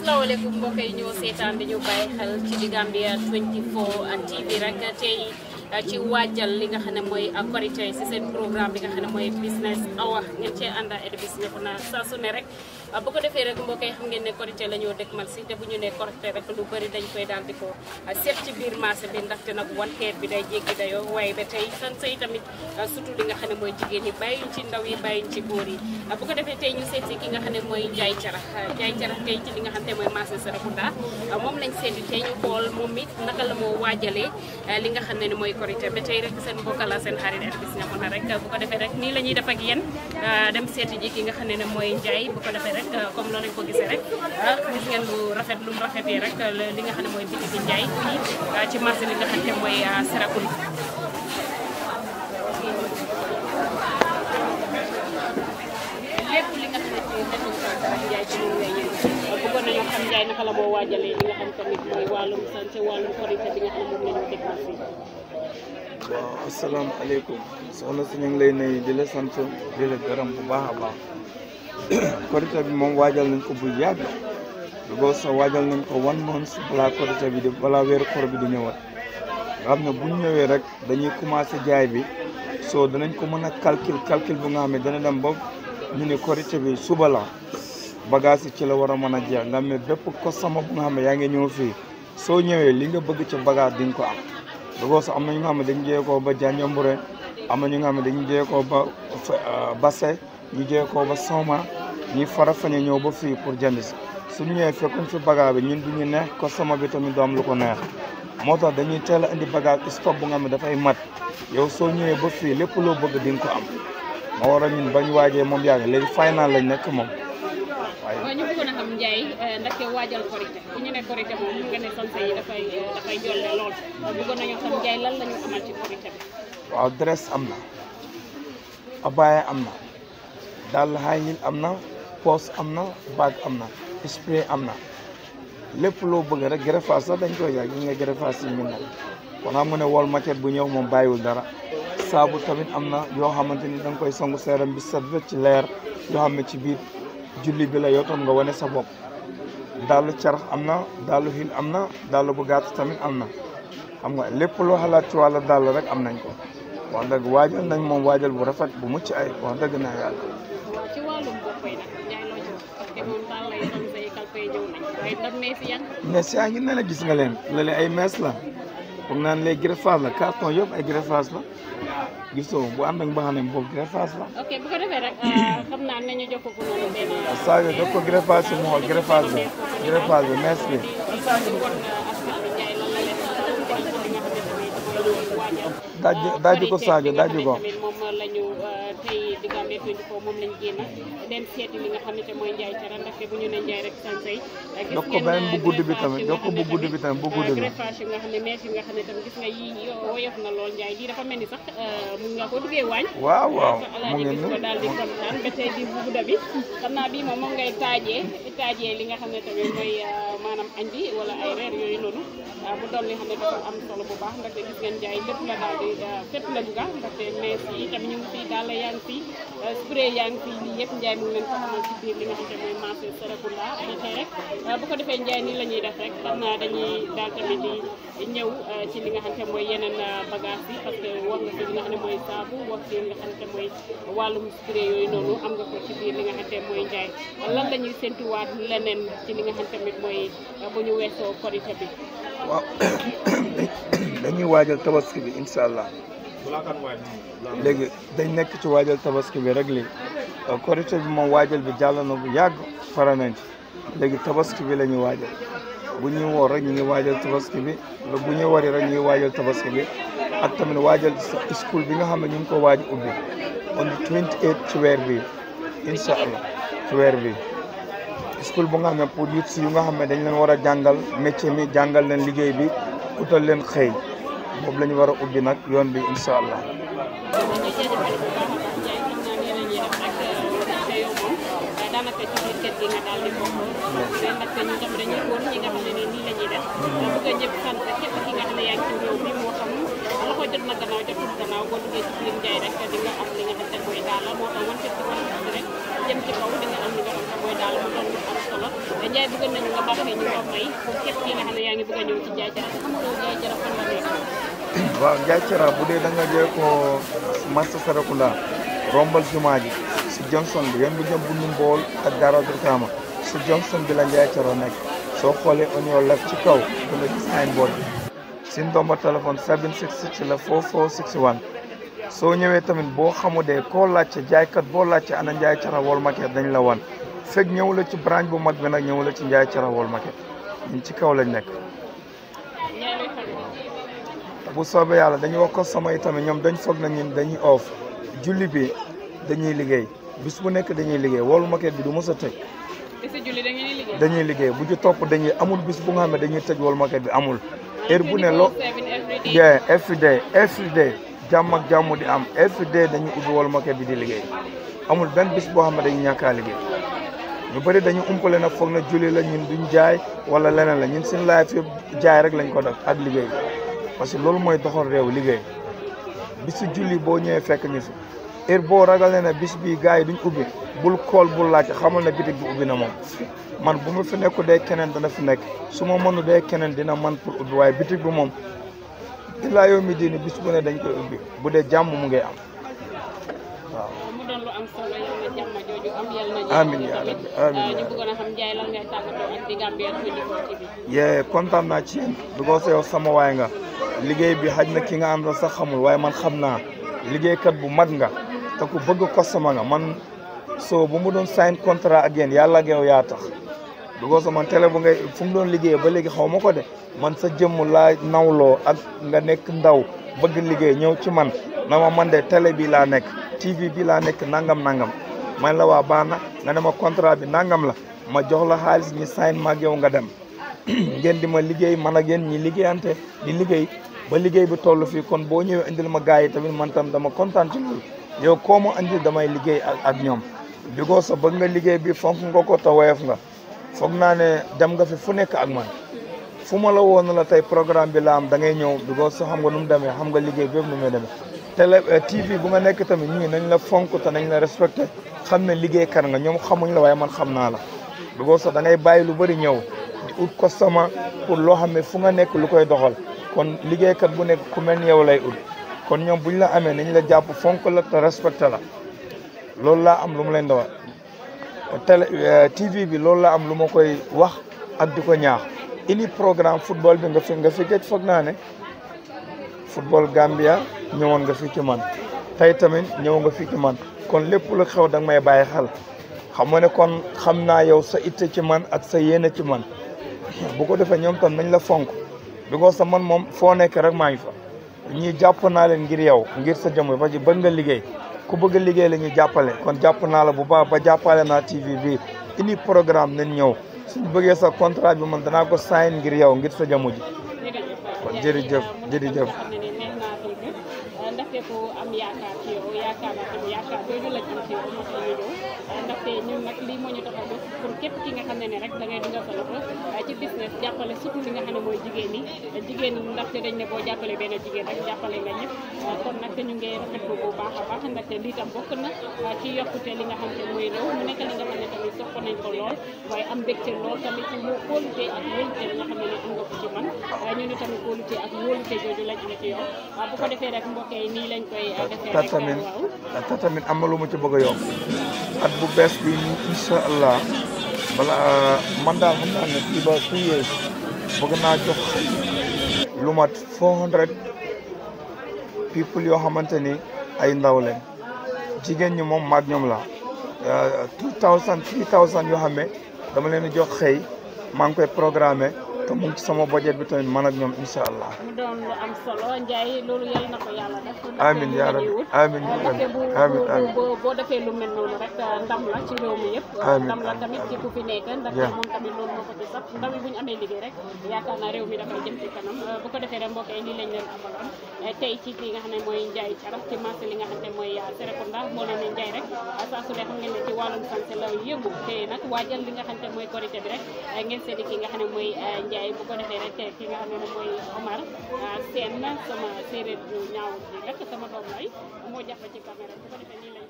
asalaamaaleykum mbokk yi ñoo seetaan di ñu bàyyi xel ci di Gambia 24 TV rek tey ci waajal li nga xam ne mooy korité si seen programme bi nga xam ne mooy business hour ngeen cee ànd ak Edouce Ñefu na saa su ne rek bu ko defee rek mbokk yi xam ngeen ne korité la ñoo dëkkmal si te bu ñu nee korité rek lu bëri dañ koy daal di ko seet ci biir marché bi ndaxte nag wanteer bi day jéggi dayoo waaye ba tey sanse yi tamit surtout li nga xam ne mooy jigéen yi bàyyuñ ci ndaw yi bàyyuñ ci góor yi bu ko defee tey ñu seet si ki nga xam ne mooy Njaay Carax Njaay Carax tey ci li nga xam ne mooy marché Serekunda moom lañ seeti tey ñu xool moom it naka la moo waajalee li nga xam ne ni mooy korité ba tey rek seen mbokk la seen xarit Edouce Ñefu na rek bu ko defee rek nii la ñuy def ak yéen dem seeti ji ki nga xam ne ne mooy Njaay bu ko defee rek comme loolu lañ ko gisee rek gis ngeen lu rafet lu mu rafetee rek li nga xam ne mooy bitiki Njaay fii ci marché li nga xam ne mooy Serekunda lépp li nga xam ne ci def nañ Njaay ci moom lay yëngu bëggoon nañu xam Njaay naka la moo waajalee li nga xam tamit mooy wàllum santé wàllum korité bi nga xam ne moom la ñu dégg fii waaw asalaamaaleykum soxna si ñu ngi lay nuyu di la sant di la gërëm bu baax a baax korité bi moom waajal nañ ko bu yàgg lu boo sax waajal nañ ko one month balaa korité bi di balaa weeru koor bi di ñëwaat nga xam ne bu ñu ñëwee rek dañuy commencé jaay bi soo danañ ko mën a calcul calcul bu nga xam ne dana dem ba ñu ne korité bi suba la bagage yi ci la war a mën a jeex nga xam ne bépp ko sama bu nga xam ne yaa ngi ñëw fii soo ñëwee li nga bëgg ci bagage di nga ko am dugoo sax am na ñu nga xam ne dañu jëyee koo ba Janjanbureh am na ñu nga xam ne dañu jëyee koo ba Basse ñu jëyee koo ba Soma ñi fara fañe ñëw ba fii pour jënd si suñu ñëwee fekkuñ fi bagage bi ñun duñu neex ko sama bi tamit du am lu ko neex moo tax dañuy teel a indi bagage stock bu nga xam ne dafay mat yow soo ñëwee ba fii lépp loo bëgg di nga ko am moo waral ñun bañ waajee moom yàgg léegi final lañ nekk moom waaye waaw ñu bëggoon a xam Njaay ndaxte waajal korité bu ñu ne korité moom mun nga ne sanse yi dafay dafay jolle lool bëggoon nañoo xam Njaay lan la ñu amal ci korité bi waaw dress am na abaya am na dàll high heel am na poos am na bag am na spray am na lépp loo bëgg rek greffage sax dañ koy jaay gis nga greffage yi ñu mel kon xam nga ne wol maquette bu ñëw moom bàyyiwul dara saabu tamit am na yoo xamante ni da nga koy sangu seeram bi set ci leer yoo xam ne ci biir julli bi la yow tam nga wane sa bopp dàllu carax am na dàllu hil am na dàllu bu gàtt tamit am na xam nga lépp loo xalaat ci wàllu dàll rek am nañ ko wax dëgg waajal nañ moom waajal bu rafet bu mucc ay wax dëgg naa yàlla ci wàllum bopp yi nag Njaay loo ci wax parce que moom daal lay sanse yi kalpe yi ñëw nañ waaye ndax mees yan mees yaa ngi ne la gis nga leen lale ay mees la foog naan les greffage la carton yëpp ay greffage la gisoo bu ànd ak mbaxane boobu greffage la ok bu ko defee rek xam naa ne ñu jox ko noonu benn Sadio daf ko greffage si mu xool greffage bi greffage bi mees bi daaj daaju ko Sadio daaju ko moom lañu tey di Gambia 24 moom lañ génn dem seeti li nga xam ne te mooy Njaay Carax ndaxte bu ñu ne Njaay rek sansay jox ko beneen bu gudd bi tamit jox ko bu gudd bi tamit bu gudd bi greffage yi nga xam ne mees yi nga xam ne tamit gis nga yi woyof na lool Njaay lii dafa mel ni sax mun nga ko duggee waañ waaw waaw mu alaaji ngi gis ko nii daal di kontaan ba tey di bu gudda bi xam naa bii moom moom ngay taajee taajee li nga xam ne tamit mooy maanaam añ bi wala ay reer yooyu noonu bu doon li xam ne dafa am solo bu baax ndaxte gis ngeen Njaay lépp la daal di fépp la dugga ndaxte mees yi tamit ñu ngi fii daal yaa ngi fii spray yaa ngi fii lii yëpp Njaay mu ngi leen ko xamal ci biir li nga xam ne mooy marché Serekunda ba tey rek bu ko defee Njaay nii la ñuy def rek xam naa dañuy daal tamit di ñëw ci li nga xam ne mooy yeneen bagage bi parce que wax nga fi li nga xam ne mooy saabu wax fi li nga xam ne mooy wàllum spray yooyu noonu am nga ko ci biir li nga xam ne mooy Njaay lan la ñuy séntuwaat leneen ci li nga xam tamit mooy bu ñu weesoo korité bi waaw dañuy waajal tabaski bi incha allah léegi dañ nekk ci waajal tabaski bi rek léegi korité bi moom waajal bi jàll na bu yàgg fara nañ ci léegi tabaski bi la ñuy waajal bu ñuy woor rek ñu ngi waajal tabaski bi bu ñuy wari rek ñu ngi waajal tabaski bi ak tamit waajal sa school bi nga xam ne ñu ngi ko waaj ubbi on the 28 ci weer bi incha allah ci weer bi school bu nga xam ne pour youth si yu nga xam ne dañ leen war a jàngal métier mi jàngal leen liggéey bi utal leen xëy boobu la ñu war a ubbi nag yoon bi incha allah daanaka ci biir kër gi nga daal di bokk mais nag ñu tam dañuy wóor ñi nga xam ne nii la ñuy def bëgg a ñëpp sant képp ki nga xam ne yaa ngi ci réew mi moo xam loxo jot na gannaaw jotul gannaaw boo duggee ci biir Njaay rek di nga am li nga xam ne mooy daal moo tax wan ci wan rek jëm ci kaw di nga am li nga xam ne mooy daal mu doon lu am solo Ndiaye bëgg nañu nga baaxee ñu ko may pour képp ki nga xam ne yaa ngi bëgg a ñëw ci Ndiaye Thiara te xamuloo Ndiaye Thiara fan la nekk waaw Ndiaye Thiara bu dee da nga jël ko marché Sarakunda rombal jumaa ji si Johnson bi yoon bu jëm bu ñu mbool ak Dara Brikama si Johnson bi la Ndiaye Thiara nekk soo xoolee on your left ci kaw da nga gis signboard bi si ndomba téléphone 766 la 4461 soo ñëwee tamit boo xamudee koo laajte jaaykat boo laajte ana Ndiaye Thiara Wall Market dañ la wan fekk ñëw la ci branche bu mag bi nag ñëw la ci Ndiaye Thiara Wall Market ñun ci kaw lañ nekk ñaari fan bu soobee yàlla dañuy wax ko sama yi tamit ñoom dañ foog na ñun dañuy off julli bi dañuy liggéey bis bu nekk dañuy liggéey Wall Market bi du mos a tëj te si julli da ngeen di liggéey dañuy liggéey bu ci topp dañuy amul bis bu nga xam ne dañuy tëj Wall Market bi amul heure bu ne lo yeah every day every day jàmm ak jàmm di am every day dañuy ubbi Wall Market bi di liggéey amul benn bis boo xam ne dañuy ñàkkaa liggéey ñu bëri dañu umpale nag foog na julli la ñun duñ jaay wala leneen la ñun seen life yëpp jaay rek lañ ko def ak liggéey parce que loolu mooy doxal réew liggéey bisu julli boo ñëwee fekk ñu fi heure boo ragalee ne bis bii gars yi duñ ubbi bul kool bul laajte xamal ne bitig bi ubbi na moom man bu ma fi nekku dee keneen dana fi nekk su ma mënu dee keneen dina man pour ubbi waaye bitig bi moom ilaa yow mi diini bis bu ne dañ koy ubbi bu dee jàmm mu ngay am waaw mu doon lu am solo yal na jàmm jooju am yal na Amiin yaa rabbi, amiin ñu yaa bëggoon a xam Ndiaye lan ngay tàggatoo ak di Gambia 24 TV yee kontaan naa ci yéen because yow sama waay nga liggéey bi xaj na ki nga àndal sax xamul waaye man xam naa liggéeykat bu mag nga te ku bëgg customer nga man soo bu mu doon sign contrat ak yéen yàlla ak yow yaa tax because man télé bu ngay fu mu doon liggéey ba léegi xaw ma ko de man sa jëmm laa nawloo ak nga nekk ndaw bëgg liggéey ñëw ci man na ma man de télé bi laa nekk TV bi laa nekk nangam nangam man la waa baax na nga ne ma contrat bi nangam la ma jox la xaalis ñi sign ma ak yow nga dem ngeen di ma liggéey man ak yéen ñi liggéeyante di liggéey ba liggéey bi toll fii kon boo ñëwee indil ma gars yi tamit man tam dama kontaan ci loolu yow koo ma indil damay liggéey ak ak ñoom bigoo sa bëgg nga liggéey bi fonk nga ko te woyof nga foog naa ne dem nga fi fu nekk ak man fu ma la woon la tey programme bi la am da ngay ñëw bigoo sa xam nga nu mu demee xam nga liggéey bépp nu muy demee télé TV bu nga nekk tamit ñii nañ la fonk te nañ la respecté xam ne liggéeykat nga ñoom xamuñ la waaye man xam naa la bigoo sa da ngay bàyyi lu bëri ñëw di ut customer pour loo xam ne fu nga nekk lu koy doxal kon liggéeykat bu nekk ku mel ni yow lay ut kon ñoom buñ la amee nañ la jàpp fonk la te respecté la loolu laa am lu mu leen di wax télé TV bi loolu laa am lu ma koy wax ak di ko ñaax ini programme football bi nga fi nga fi gëj foog naa ne football Gambia ñëwoon nga fi ci man tey tamit ñëw nga fi ci man kon lépp lu xew da nga may bàyyi xel xam nga ne kon xam naa yow sa itte ci man ak sa yéene ci man bu ko defee ñoom tam nañ la fonk bi ko sa man moom foo nekk rek maa ngi fa ñii jàpp naa leen ngir yow ngir sa jëmm ba ci bëgg nga liggéey ku bëgg a liggéey la ñuy jàppale kon jàpp naa la bu baax ba jàppale naa TV bi ini programme nañ ñëw suñu bëggee sa contrat bi man danaa ko sign ngir yow ngir sa jëmm ji kon jërëjëf jërëjëf ndaxte ku am yaakaar ci yow yaakaar naa tamit yaakaar jooju la am ci yow moo tax ñu ñëw ndaxte ñun nag lii moo ñu tax a jóg pour képp ki nga xam ne ne rek da ngay dugal sa loxo ci business jàppale surtout li nga xam ne mooy jigéen ñi jigéen ñi ndaxte dañ ne boo jàppale benn jigéen rek jàppale nga ñëpp kon nag ñu ngi rafetlu bu baax a baax ndaxte lii tam bokk na ci yokkute li nga xam ne mooy réew mu nekk li nga xam ne tamit sopp nañ ko lool waaye am mbégte lool tamit ci wó kóolute ak wóolute li nga xam ne ne am nga ko ci man ñu ni tamit kóolute ak wóolute jooju lañ am ci yow bu ko defee rek mbokk yi nii lañ koy defee ta rek tamit waaw ta tamit am na lu ma ci bëgg a yokk at bu bees bi nii incha allah bala man daal xam naa ne fii ba two years bëgg naa jox lu mat 400 people yoo xamante ni ay ndaw leen jigéen ñi moom maag ñoom la 2000 3000 yoo xam ne dama leen di jox xëy maa ngi koy programmé te mu ngi ci sama budget bi tamit man ak ñoom incha allah. mu doon lu am solo Ndiaye loolu yàlla na ko yàlla def. amiin yaa rabbi amiin yaa rabbi ndaxte bu amiin bu amiin bu boo defee lu mel noonu rek ndam la ci réew mi yëpp. Amiin, ndam la amiin, tamit ci ku fi nekk ndaxte Yeah. moom tamit loolu moo ko ci sax ndaw yi bu ñu amee liggéey rek yaakaar naa réew mi dafay jëm ci kanam bu ko defee rek mbokk yi lii lañ leen amaloon tey ci li nga xam ne mooy Ndiaye Thiaraf ci marché li nga xam ne mooy Serekunda moo leen ne Ndiaye rek saa su ne xam ngeen ne ci wàllum santé la yëngu te nag waajal li nga xam ne mooy korité bi rek ngeen seeti ki nga xam ne mooy Ndiaye bu ko defee rek ki nga xam ne mooy Omar Sène sama séeréer bu ñaaw bi rek sama doom lay moo jàpp ci caméra bu ko defee nii lañ